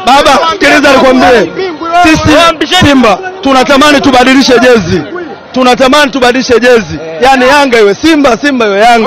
Baba, sikiliza nikwambie, sisi Simba tunatamani tubadilishe jezi, tunatamani tubadilishe jezi, yaani Yanga iwe Simba, Simba iwe Yanga.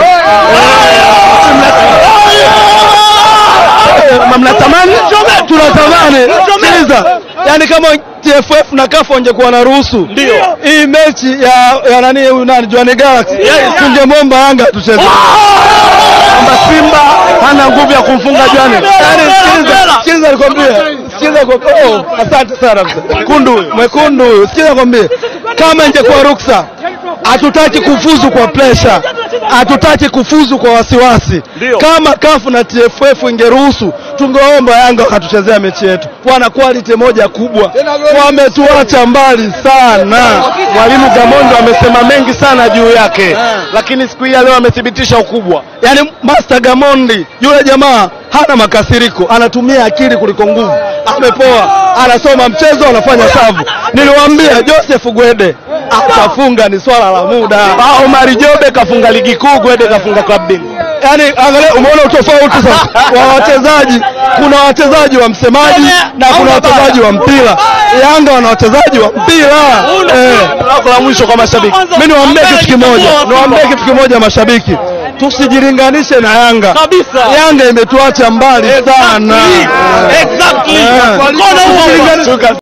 Eh, Mnatamani? Tunatamani. Sikiliza, yaani kama TFF na CAF wangekuwa na ruhusu hii mechi ya ya nani huyu nani Jwaneng Galaxy, tungemwomba Yanga tucheze kwamba Simba hana nguvu ya kumfunga Jwaneng. Yaani sikiliza, sikiliza nikwambie, sikiliza kwa oh, asante sana mzee. Mwekundu huyu, mwekundu huyu, sikiliza nikwambie, kama ingekuwa ruksa, hatutaki kufuzu kwa pressure, hatutaki kufuzu kwa wasiwasi. Kama kafu na TFF ingeruhusu, tungeomba Yanga wakatuchezea mechi yetu. Wana quality moja kubwa, wametuacha mbali sana. Mwalimu Gamondo amesema mengi sana juu yake, lakini siku hii ya leo amethibitisha ukubwa. Yaani Master Gamondi yule jamaa hana makasiriko, anatumia akili kuliko nguvu. Amepoa, anasoma mchezo, anafanya savu. Niliwaambia Joseph Gwede atafunga, ni swala la muda. Ah, Omari Jobe kafunga ligi kuu, Gwede kafunga klabu bingwa. Yaani angalia, umeona utofauti sasa wa wachezaji. Kuna wachezaji wa msemaji na kuna wachezaji wa mpira. Yanga wana wachezaji wa mpira eh. Lako la mwisho kwa mashabiki. Mimi niwaambie kitu kimoja, niwaambie kitu kimoja mashabiki, tusijilinganishe na Yanga Kabisa. Yanga imetuacha mbali sana. Exactly. Eh. Kona huo. Tusijilinganishe-